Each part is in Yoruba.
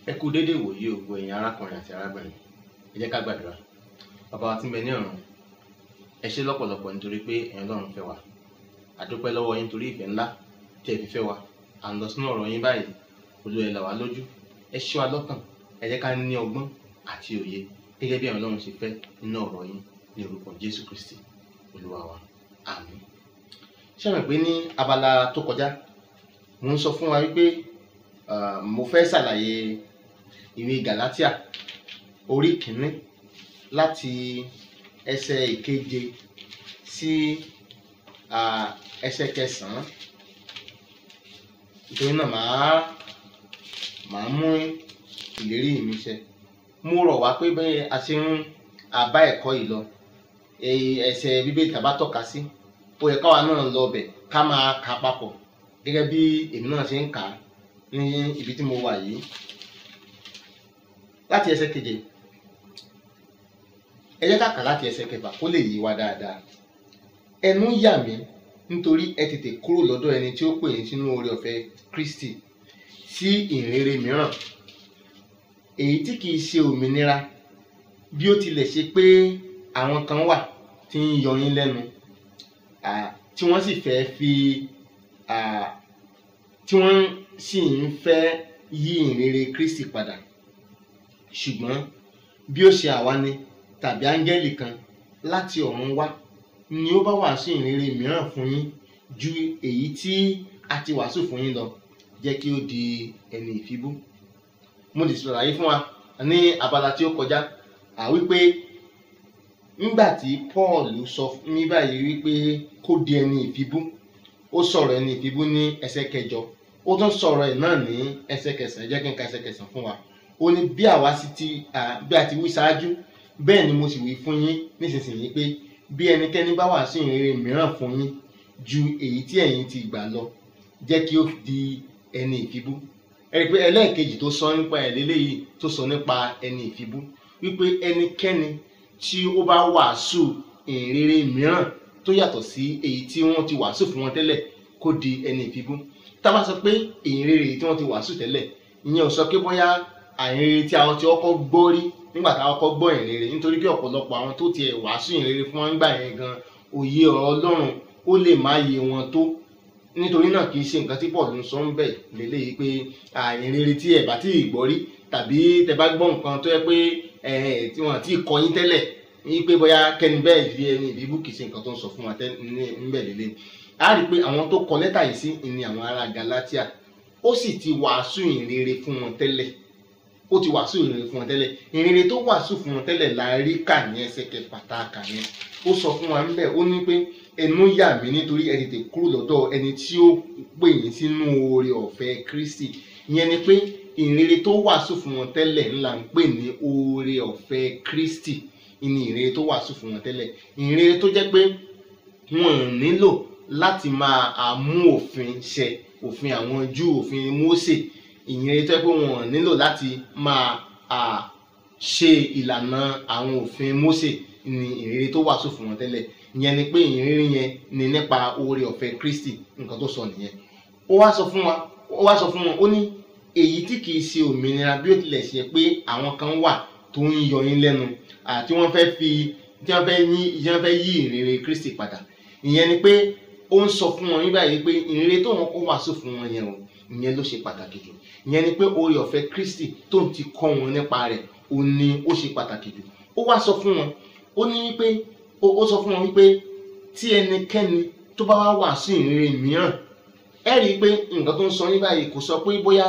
ẹ kú déédéé wòye ògbó ẹ̀yin arákùnrin àti arábìnrin ẹ jẹ́ ká gbàdúrà bàbá wa tí ń bẹ ní ọ̀run ẹ ṣé lọ́pọ̀lọpọ̀ nítorí pé ẹ̀yin Ọlọ́run fẹ́ wa àdúpẹ́ lọ́wọ́ yín torí ìfẹ́ ńlá tí ẹ fi fẹ́ wa à ń lọ sínú ọ̀rọ̀ yín báyìí Olúwa ẹ là wá lójú ẹ ṣí wa lọ́kàn ẹ jẹ́ ká ní ọgbọ́n àti òye gẹ́gẹ́ bí ẹ̀yin Ọlọ́run ṣe fẹ́ nínú ọ̀rọ̀ yín ní orúkọ Jésù Kristi Olúwa wa àmín ṣé mọ̀ pé ní abala tó kọjá mo ń sọ fún wa wípé ah, mo fẹ́ ṣàlàyé ìwé Galatia orí kìíní láti ẹsẹ̀ ìkeje sí ah, ẹsẹ̀ kẹsàn-án nítorí náà màá màá mú ìlérí mi ṣẹ mo rọ̀ wá pé bẹ́ẹ̀ a ṣe ń àbá ẹ̀kọ́ yìí lọ èyí ẹsẹ̀ bíbélì tàbá tọ́ka sí ó yẹ káwa náà lọ bẹ̀ ká máa kà á papọ̀ gẹ́gẹ́ bí èmi náà ṣe ń kà á ní ibi tí mo wà yìí láti ẹsẹ̀ keje ẹ jẹ́ ká kà láti ẹsẹ̀ kẹfà kó lè yé wa dáadáa ẹnu yà mí nítorí ẹ tètè kúrò lọ́dọ̀ ẹni tí ó pè yín sínú oore ọ̀fẹ́ Kristi sí ìrere mìíràn èyí tí kìí ṣe òmìnira bí ó tilẹ̀ ṣe pé àwọn kan wà tí ń yọ yín lẹ́nu ah, tí wọ́n sì fẹ́ fi ah, tí wọ́n sì ń fẹ́ yí ìrere Kristi padà ṣùgbọ́n bí ó ṣe àwa ni tàbí áńgẹ́lì kan láti ọ̀run wá ni ó bá wàásù ìrere mìíràn fún yín ju èyí tí a ti wàásù fún yín lọ jẹ́ kí ó di ẹni ìfibú mo lè ṣàlàyé fún wa ní abala tí ó kọjá à wípé nígbà tí Paul sọ fún mi báyìí wípé kó di ẹni ìfibú ó sọ̀rọ̀ ẹni ìfibú ní ẹsẹ̀ kẹjọ ó tún sọ̀rọ̀ ẹ̀ náà ní ẹsẹ̀ kẹsàn-án jẹ́ kí n ka ẹsẹ̀ kẹsàn-án fún wa ó ní bí àwa sì ti ah, bí a ti wí ṣáájú bẹ́ẹ̀ ni mo sì wí fún yín nísinsìnyí pé bí ẹnikẹ́ni bá wàásù ìrere mìíràn fún yín ju èyí tí ẹ̀yin ti gbà lọ jẹ́ kí ó di ẹni ìfibú ẹ rí i pé ẹlẹ́ẹ̀kejì tó sọ nípa ẹ̀ lélẹ́yìí tó sọ nípa ẹni ìfibú wípé ẹnikẹ́ni tí ó bá wàásù ìrere mìíràn tó yàtọ̀ sí èyí tí wọ́n ti wàásù fún wọn tẹ́lẹ̀ kó di ẹni ìfibú tá a bá sọ pé ìrere tí wọ́n ti wàásù tẹ́lẹ̀ ìyẹn ò sọ pé bóyá àìrere tí àwọn tí ọkọ̀ gbọ́ rí nígbà táwọn kọ́ gbọ́ ìrere nítorí pé ọ̀pọ̀lọpọ̀ àwọn tó tiẹ̀ wàásù ìrere fún wọn gbà yẹn gan òye ọ̀rọ̀ Ọlọ́run ó lè má yé wọn tó nítorí náà kì í ṣe nǹkan tí Paul ń sọ ń bẹ̀ lélẹ́yìí pé ìrere tí ẹ̀ bá tí ì gbọ́ rí tàbí tẹ bá gbọ́ nǹkan tó yẹ pé tí wọ́n ti kọ́ yín tẹ́lẹ̀ ní pé bóyá kẹ́ni bẹ́ẹ̀ fi ẹni ìbíbú kì í ṣe nǹkan tó ń sọ fún wa níbẹ̀ lélẹ́ a rí i pé àwọn tó kọ lẹ́tà yìí sí ni àwọn ará Galatia ó sì ti wàásù ìrere fún wọn tẹ́lẹ̀ ó ti wàásù ìrere fún wọn tẹ́lẹ̀ ìrere tó wàásù fún wọn tẹ́lẹ̀ la rí kà ní ẹsẹ̀ kẹfà tá a kà yẹn ó sọ fún wa níbẹ̀ ó ní pé ẹnu yà mí nítorí ẹ tètè kúrò lọ́dọ̀ ẹni tí ó pè yín sínú oore ọ̀fẹ́ Kristi ìyẹn ni pé ìrere tó wàásù fún wọn tẹ́lẹ̀ ńlá ń pè ní oore ọ̀fẹ́ Kristi ìní ìrere tó wàásù fún wọn tẹ́lẹ̀ ìrere tó jẹ́ pé wọn ò nílò láti máa mú òfin ṣẹ òfin àwọn Júù òfin Mósè ìyẹn tó yẹ pé wọn ò nílò láti máa ṣe ìlànà àwọn òfin Mósè ní ìrírí tó wàásù fún wọn tẹ́lẹ̀ ìyẹn ni pé ìrírí yẹn ni nípa oore ọ̀fẹ́ Kristi nǹkan tó sọ nìyẹn ó wá sọ fún wa ó wá sọ fún wọn ó ní èyí tí kìí ṣe òmìnira bí ó tilẹ̀ ṣe pé àwọn kan wà tó ń yọ yín lẹ́nu àti wọ́n fẹ́ fi tí wọ́n fẹ́ yí wọ́n fẹ́ yí ìrírí Kristi padà ìyẹn ni pé ó ń sọ fún wọn nígbà yìí pé ìrírí tó wọn kó wàásù fún wọn yẹn o ìyẹn ló ṣe pàtàkì jù ìyẹn ni pé oore ọ̀fẹ́ Kristi tó ń ti kọ́ wọn nípa rẹ̀ ó ní ó ṣe pàtàkì jù ó wá sọ fún wọn ó ní wípé ó sọ fún wọn wípé tí ẹnikẹ́ni tó bá wá wàásù ìrere mìíràn ẹ rí i pé nǹkan tó ń sọ ní báyìí kò sọ pé bóyá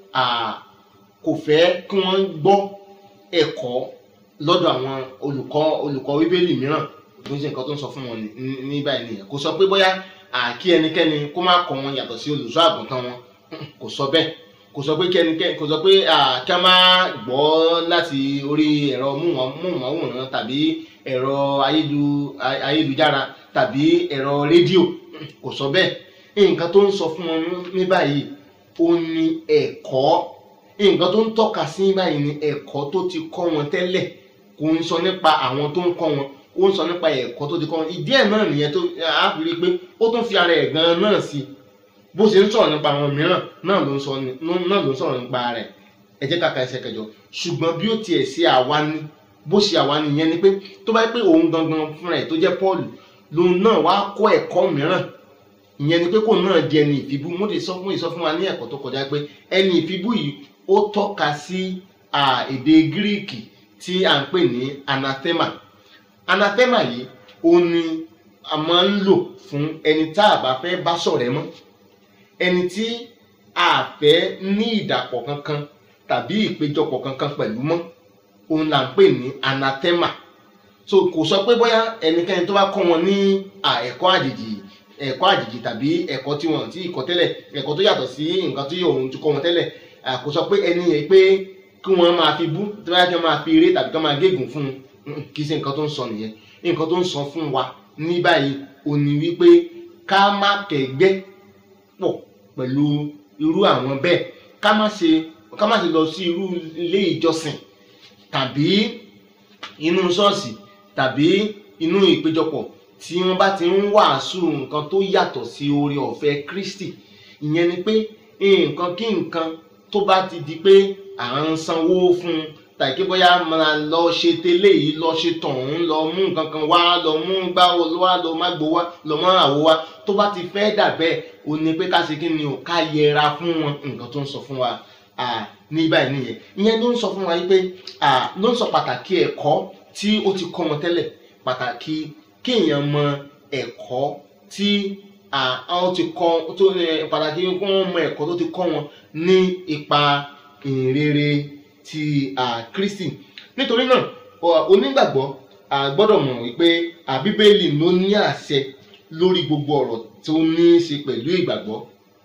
kò fẹ́ kí wọ́n gbọ́ ẹ̀kọ́ lọ́dọ̀ àwọn olùkọ́ olùkọ́ bíbélì mìíràn ló ń ṣe nǹkan tó ń sọ fún wọn ní báyìí nìyẹn kò sọ pé bóyá kí ẹnikẹ́ni kó má kọ́ wọn yàtọ̀ sí olùṣọ́ àgùntàn wọn kò sọ bẹ́ẹ̀ kò sọ pé kẹ́nikẹ́ni kò sọ pé kí a máa gbọ́ láti orí ẹ̀rọ móhùnmáwòrán tàbí ẹ̀rọ ayélujára tàbí ẹ̀rọ rédíò kò sọ bẹ́ẹ̀ nǹkan tó ń sọ fún wọn ní báyìí ó ní ẹ̀kọ́ nǹkan tó ń tọ́ka sí báyìí ní ẹ̀kọ́ tó ti kọ́ wọn tẹ́lẹ̀ kò ń sọ nípa àwọn tó ń kọ́ wọn ó ń sọ nípa ẹ̀kọ́ tó ti kọ́ wọn ìdí ẹ̀ náà nìyẹn tó á fi rí i pé ó tún fi ara ẹ̀ gan-an náà sí i bó ṣe ń sọ̀rọ̀ nípa àwọn mìíràn náà ló ń sọ náà ló ń sọ̀rọ̀ nípa rẹ̀ ẹ jẹ́ ká ka ẹsẹ̀ kẹjọ ṣùgbọ́n bí ó tiẹ̀ ṣe àwa ni bó ṣe àwa nìyẹn ni pé tó bá yẹ pé òun gangan fúnra ẹ̀ tó jẹ́ Paul lòun náà wá kọ́ ẹ̀kọ́ mìíràn ìyẹn ni pé kóun náà di ẹni ìfibú mo lè sọ fún ìsọ fún wa ní ẹ̀kọ́ tó kọjá pé ẹni ìfibú yìí ó tọ́ka sí èdè gíríìkì tí à ń pè ní anathema anathema yìí ó ní a máa ń lò fún ẹni tá a bá fẹ́ bá ṣọ̀rẹ́ mọ́ ẹni tí a fẹ́ ní ìdàpọ̀ kankan tàbí ìpéjọpọ̀ kankan pẹ̀lú mọ́ òun là ń pè ní anathema so kò sọ pé bóyá ẹnikẹ́ni tó bá kọ́ wọn ní ẹ̀kọ́ àjèjì ẹ̀kọ́ àjèjì tàbí ẹ̀kọ́ tí wọ́n ti kọ́ tẹ́lẹ̀ ẹ̀kọ́ tó yàtọ̀ sí nǹkan tí òun ti kọ́ wọn tẹ́lẹ̀ kò sọ pé ẹni yẹn pé kí wọ́n máa fi bú tí wọ́n yá máa fi eré tàbí kí wọ́n máa gégùn fún un kì í ṣe nǹkan tó ń sọ nìyẹn nǹkan tó ń sọ fún wa ní báyìí ó ní wípé ká má kẹ́gbẹ́ pọ̀ pẹ̀lú irú àwọn bẹ́ẹ̀ ká má ṣe ká má ṣe lọ sí irú ilé ìjọsìn tàbí inú ṣọ́ọ̀ṣì tàbí inú ìpéjọpọ̀ tí wọ́n bá ti ń wàásù nǹkan tó yàtọ̀ sí oore ọ̀fẹ́ Kristi ìyẹn ni pé nǹkan kí nǹkan tó bá ti di pé à ń sanwó fún un tàbí kí bóyá máa lọ ṣe tẹ́lẹ̀ yìí lọ ṣe tọ̀hún lọ mú nǹkan kan wá lọ mú gbá wá lọ má gbó wá lọ mọ́ àwo wá tó bá ti fẹ́ dà bẹ́ẹ̀ ó ní pé ká ṣe kí ni ò ká yẹra fún wọn nǹkan tó ń sọ fún wa ní báyìí nìyẹn ìyẹn ló ń sọ fún wa yìí pé ló ń sọ pàtàkì ẹ̀kọ́ tí ó ti kọ́ wọn tẹ́lẹ̀ pàtàkì kéèyàn mọ ẹ̀kọ́ tí àwọn ti kọ́ tó pàtàkì kí wọ́n mọ ẹ̀kọ́ tó ti kọ́ wọn ní ipa ìrere ti Kristi nítorí náà onígbàgbọ́ gbọ́dọ̀ mọ̀ wípé Bíbélì ló ní àṣẹ lórí gbogbo ọ̀rọ̀ tó ní í ṣe pẹ̀lú ìgbàgbọ́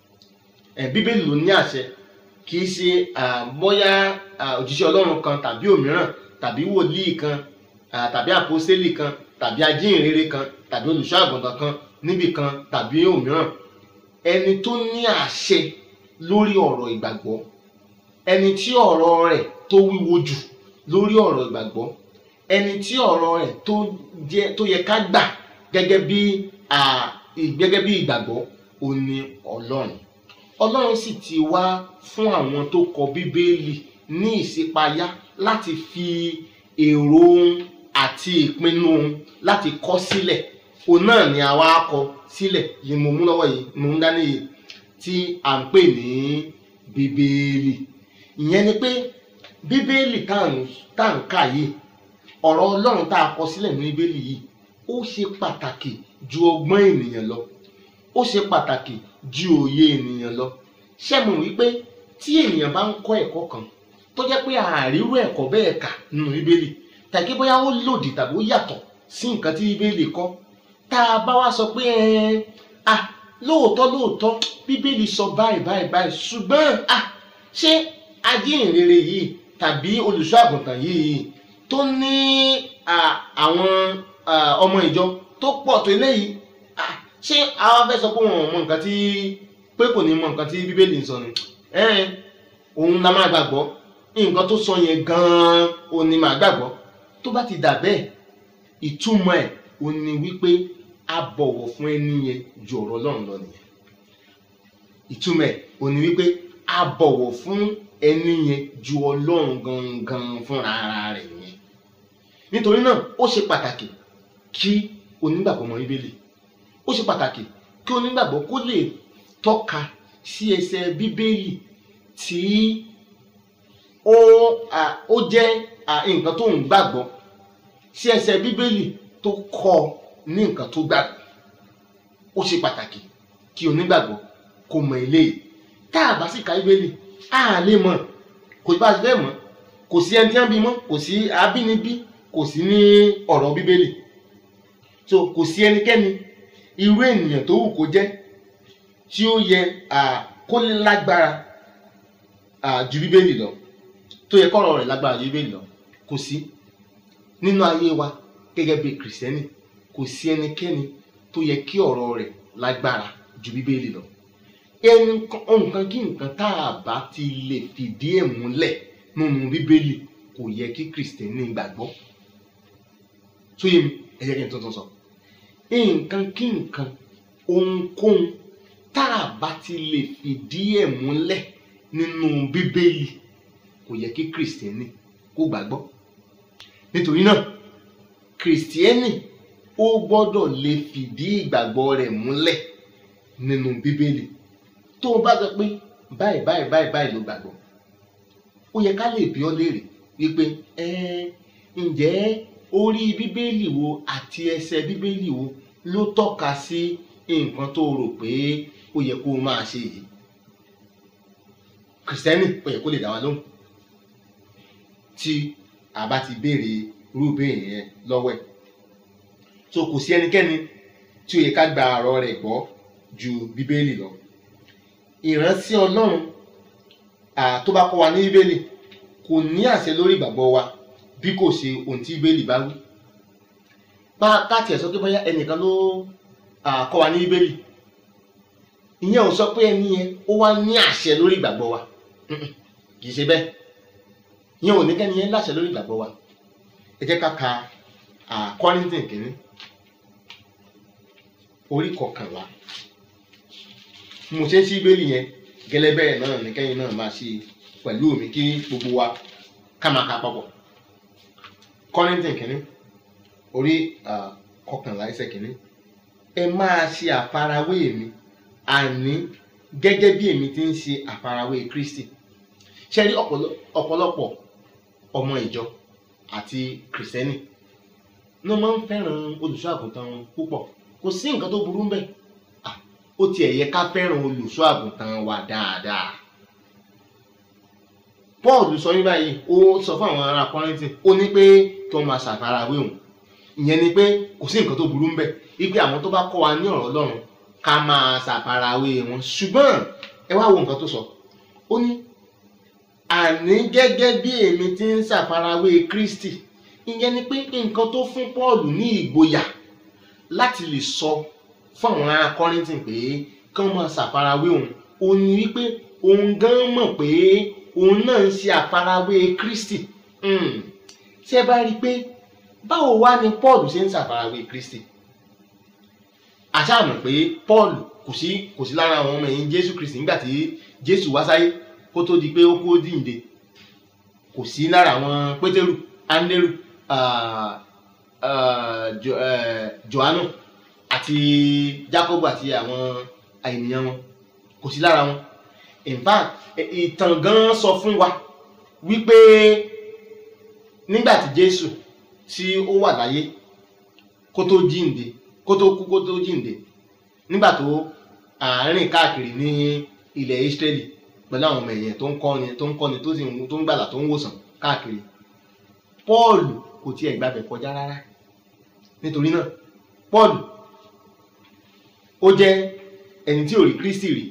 Bíbélì ló ní àṣẹ kì í ṣe bóyá òjíṣẹ́ Ọlọ́run kan tàbí òmíràn tàbí wòlíì kan tàbí àpọ́sítélì kan tàbí ajínrere kan tàbí olùṣọ́ àgùntàn kan níbì kan tàbí òmíràn ẹni tó ní àṣẹ lórí ọ̀rọ̀ ìgbàgbọ́ ẹni tí ọ̀rọ̀ rẹ̀ tó wíwo jù lórí ọ̀rọ̀ ìgbàgbọ́ ẹni tí ọ̀rọ̀ rẹ̀ tó jẹ́ tó yẹ ká gbà gẹ́gẹ́ bí gẹ́gẹ́ bí ìgbàgbọ́ ó ní Ọlọ́run Ọlọ́run sì ti wá fún àwọn tó kọ Bíbélì ní ìṣípayá láti fi èrò àti ìpinnu láti kọ sílẹ̀ òun náà ni àwa kọ sílẹ̀ yìí mo mú lọ́wọ́ yìí mo ń dání yìí tí à ń pè ní bíbélì ìyẹn ni pé bíbélì tá à ń kà yìí ọ̀rọ̀ ọlọ́run tá a kọ sílẹ̀ ní bíbélì yìí ó ṣe pàtàkì ju ọgbọ́n ènìyàn lọ ó ṣe pàtàkì ju òye ènìyàn lọ ṣé mo wípé tí ènìyàn bá ń kọ́ ẹ̀kọ́ kan tó jẹ́ pé àárírú ẹ̀kọ́ bẹ́ẹ̀ kà nínú bíbélì tàbí bóyá ó lòdì tàbí ó yàtọ̀ sí nǹkan tí bíbélì kọ́ tá a bá wá sọ pé ah lóòótọ́ lóòótọ́ bíbélì sọ báyìí báyìí báyìí ṣùgbọ́n ah ṣé ajínrere yìí tàbí olùṣọ́ àgùntàn yìí tó ní àwọn ọmọ ìjọ tó pọ̀ tó eléyìí ah ṣé àwa fẹ́ sọ pé wọn ò mọ nǹkan tí pé kò ní mọ nǹkan tí bíbélì ń sọ ni òun la máa gbàgbọ́ nǹkan tó sọ yẹn gan-an òun ni màá gbàgbọ́ tó bá ti dà bẹ́ẹ̀ ìtumọ̀ ẹ̀ òun ni wípé a bọ̀wọ̀ fún ẹni yẹn ju ọ̀rọ̀ Ọlọ́run lọ nìyẹn ìtumọ̀ ẹ̀ òun ni wípé a bọ̀wọ̀ fún ẹni yẹn ju Ọlọ́run gangan fúnra ara rẹ̀ yẹn nítorí náà ó ṣe pàtàkì kí onígbàgbọ́ mọ Bíbélì ó ṣe pàtàkì kí onígbàgbọ́ kó lè tọ́ka sí ẹsẹ̀ Bíbélì tí ó ó jẹ́ nǹkan tó ń gbàgbọ́ sí ẹsẹ̀ Bíbélì tó kọ́ ọ ní nǹkan tó gbàgbọ́ ó ṣe pàtàkì kí onígbàgbọ́ kó mọ eléyìí tá a bá sì ka bíbélì a lè mọ̀ kò bá a ti fẹ́ mọ̀ kò sí ẹni tí wọ́n bí mọ́ kò sí abínibí kò sí ní ọ̀rọ̀ bíbélì so kò sí ẹnikẹ́ni irú ènìyàn tó wù kó jẹ́ tí ó yẹ kó lágbára ju bíbélì lọ tó yẹ kọ́rọ̀ rẹ̀ lágbára ju bíbélì lọ kò sí nínú ayé wa gẹ́gẹ́ bí kìrìsìtẹ́nì kò sí ẹnikẹ́ni tó yẹ kí ọ̀rọ̀ rẹ̀ lágbára ju bíbélì lọ ẹni nǹkan kí nǹkan tá a bá ti lè fìdí ẹ̀ múlẹ̀ nínú bíbélì kò yẹ kí kìrìsìtẹ́nì gbàgbọ́ tó yẹ mi ẹ jẹ́ kí n tuntun sọ nǹkan kí nǹkan ohunkóhun tá a bá ti lè fìdí ẹ̀ múlẹ̀ nínú bíbélì kò yẹ kí kìrìsìtẹ́nì kó gbàgbọ́ nítorí náà kìrìsìtẹ́nì ó gbọ́dọ̀ lè fìdí ìgbàgbọ́ rẹ̀ múlẹ̀ nínú bíbélì tó o bá sọ pé báyìí báyìí báyìí báyìí ló gbàgbọ́ ó yẹ ká lè bí ọ léèrè wípé ẹ ǹjẹ́ orí bíbélì wo àti ẹsẹ̀ bíbélì wo ló tọ́ka sí nǹkan tó rò pé ó yẹ kó o máa ṣe yìí kìrìsìtẹ́nì ó yẹ kó lè dá wa lóhùn tí a bá ti béèrè irú ìbéèrè yẹn lọ́wọ́ ẹ̀ so kò sí ẹnikẹ́ni tí ó yẹ ká gba ọ̀rọ̀ rẹ̀ gbọ́ ju bíbélì lọ ìrántí ọlọ́run tó bá kọ́ wa ní bíbélì kò ní àṣẹ lórí ìgbàgbọ́ wa bí kò ṣe ohun tí bíbélì bá wí bá káàtì ẹ̀ sọ pé bóyá ẹnìkan ló kọ́ wa ní bíbélì ìyẹn ò sọ pé ẹni yẹn ó wá ní àṣẹ lórí ìgbàgbọ́ wa kì í ṣe bẹ́ẹ̀ ìyẹn ò ní kẹ́ni yẹn láṣẹ lórí ìgbàgbọ́ wa ẹ jẹ́ ká ka Kọ́ríńtìn kìíní orí kọkànlá mo ṣe ń ṣí bíbélì yẹn gẹ́lẹ́ bẹ́ẹ̀ náà ní kẹ́yìn náà máa ṣe pẹ̀lú mi kí gbogbo wa ká máa ka papọ̀ Kọ́ríńtìn kìíní orí kọkànlá ẹsẹ̀ kìíní ẹ máa ṣe àfarawé mi àní gẹ́gẹ́ bí èmi ti ń ṣe àfarawé Kristi ṣe rí ọ̀pọ̀lọpọ̀ ọmọ ìjọ àti kìrìsìtẹ́nì ló máa ń fẹ́ràn olùṣọ́ àgùntàn púpọ̀ kò sí nǹkan tó burú bẹ́ẹ̀ ó tiẹ̀ yẹ ká fẹ́ràn olùṣọ́ àgùntàn wa dáadáa Paul sọ ní báyìí ó sọ fún àwọn ará Kọ́ríńtì ó ní pé kí wọ́n máa ṣàfarawé òun ìyẹn ni pé kò sí nǹkan tó burú bẹ́ẹ̀ wípé àwọn tó bá kọ́ wa ní ọ̀rọ̀ Ọlọ́run ká máa ṣàfarawé wọn ṣùgbọ́n ẹ wá wo nǹkan tó sọ ó ní àní gẹ́gẹ́ bí èmi ti ń ṣàfarawé Kristi ìyẹn ni pé nǹkan tó fún Paul ní ìgboyà láti lè sọ fún àwọn ará Kọ́ríńtì pé kí wọ́n máa ṣàfarawé òun òun ni wípé òun gan mọ̀ pé òun náà ń ṣe àfarawé Kristi ṣé ẹ bá rí i pé báwo wá ni Paul ṣe ń ṣàfarawé Kristi àṣà mọ̀ pé Paul kò sí kò sí lára àwọn ọmọ ẹ̀yìn Jésù Kristi nígbà tí Jésù wá sáyé kó tó di pé ó kó dìde kò sí lára àwọn Pétérù Áńdérù Jòhánù àti Jákọ́bù àti àwọn ènìyàn wọn kò sí lára wọn in fact ìtàn gan sọ fún wa wípé nígbà tí Jésù tí ó wà láyé kó tó jíǹde kó tó kú kó tó jíǹde nígbà tó àárín káàkiri ní ilẹ̀ Ísírẹ́lì pẹ̀lú àwọn ọmọ ẹ̀yìn tó ń kọ́ni tó ń kọ́ni tó sì ń tó ń gbàlà tó ń wòsàn káàkiri Pọ́ọ̀lù kò tiẹ̀ gbàbẹ̀ kọjá rárá nítorí náà Pọ́ọ̀lù ó jẹ́ ẹni tí ò rí Kristi rí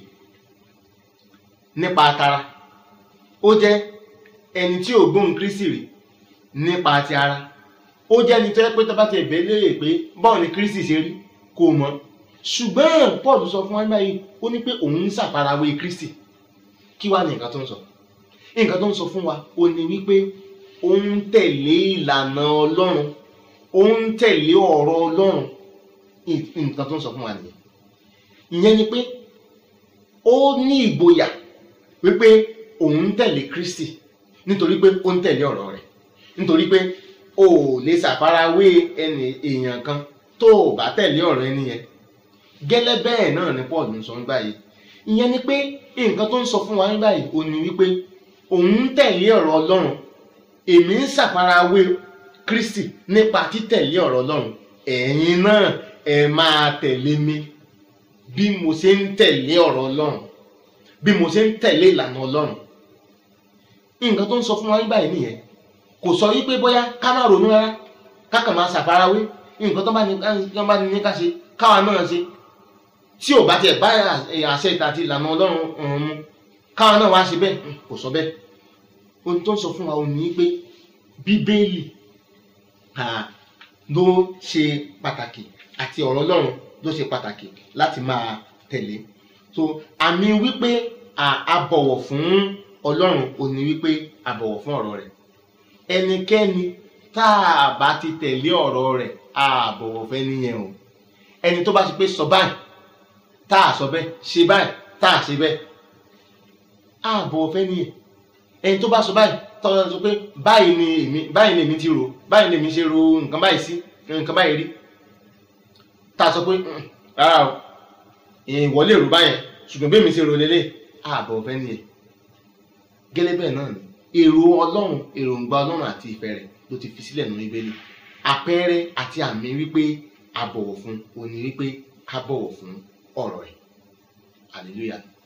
nípa tara ó jẹ́ ẹni tí ò gbóhùn Kristi rí nípa ti ara ó jẹ́ ẹni tó yẹ pé tó bá ti ẹ̀bẹ̀ léèrè pé báwo ni Kristi ṣe rí kò mọ̀ ṣùgbọ́n Pọ́ọ̀lù sọ fún wa báyìí ó ní pé òun ń ṣàfarawé Kristi kí wá ní nǹkan tó ń sọ nǹkan tó ń sọ fún wa ó ní wípé ó ń tẹ̀lé ìlànà Ọlọ́run ó ń tẹ̀lé ọ̀rọ̀ Ọlọ́run nǹkan tó ń sọ fún wa nìyẹn ìyẹn ni pé ó ní ìgboyà wípé òun ń tẹ̀lé Kristi nítorí pé ó ń tẹ̀lé ọ̀rọ̀ rẹ̀ nítorí pé o ò lè ṣàfarawé ẹni èèyàn kan tó o bá tẹ̀lé ọ̀rọ̀ ẹni yẹn gẹ́lẹ́ bẹ́ẹ̀ náà ni Paul ń sọ nígbà yìí ìyẹn ni pé nǹkan tó ń sọ fún wa nígbà yìí ó ní wípé òun ń tẹ̀lé ọ̀rọ̀ Ọlọ́run èmi ń ṣàfarawé Kristi nípa títẹ̀lé ọ̀rọ̀ Ọlọ́run ẹ̀yin náà ẹ máa tẹ̀lé mi bí mo ṣe ń tẹ̀lé ọ̀rọ̀ Ọlọ́run bí mo ṣe ń tẹ̀lé ìlànà Ọlọ́run nǹkan tó ń sọ fún wa nígbà yìí nìyẹn kò sọ wípé bóyá ká má ronú rárá ká kàn máa ṣàfarawé nǹkan tó bá ní tó bá ní ká ṣe káwa náà ṣe tí ò bá tiẹ̀ bá àṣẹ ìta àti ìlànà Ọlọ́run ọ̀hún mu káwa náà wá ṣe bẹ́ẹ̀ kò sọ bẹ́ẹ̀ ohun tó ń sọ fún wa ò ní pé Bíbélì ló ṣe pàtàkì àti ọ̀rọ̀ Ọlọ́run ló ṣe pàtàkì láti máa tẹ̀lé so àmì wípé a bọ̀wọ̀ fún Ọlọ́run ò ní wípé a bọ̀wọ̀ fún ọ̀rọ̀ rẹ̀ ẹnikẹ́ni tá a bá ti tẹ̀lé ọ̀rọ̀ rẹ̀ a bọ̀wọ̀ fẹ́ nìyẹn o ẹni tó bá ti pé sọ báyìí tá a sọ bẹ́ẹ̀ ṣe báyìí tá a ṣe bẹ́ẹ̀ a bọ̀wọ̀ fẹ́ nìyẹn ẹni tó bá sọ báyìí tọ́lọ́ sọ pé báyìí ni èmi báyìí ni èmi ti rò báyìí ni èmi ṣe ro nǹkan báyìí sí nǹkan báyìí rí tá a sọ pé "Mm, rárá o ìwọ lè rò báyẹn ṣùgbọ́n bí èmi ṣe rò lélẹ̀ ààbọ̀ fẹ́ ni ẹ̀ gẹ́lẹ́ bẹ́ẹ̀ náà ni èrò ọlọ́run èròǹgbà ọlọ́run àti ìfẹ́ rẹ̀ ló ti fi sílẹ̀ nínú ibélé àpẹẹrẹ àti àmì wípé a bọ̀wọ̀ fún òní wípé ká bọ̀wọ̀ fún ọ̀rọ̀ ẹ̀ hallelujah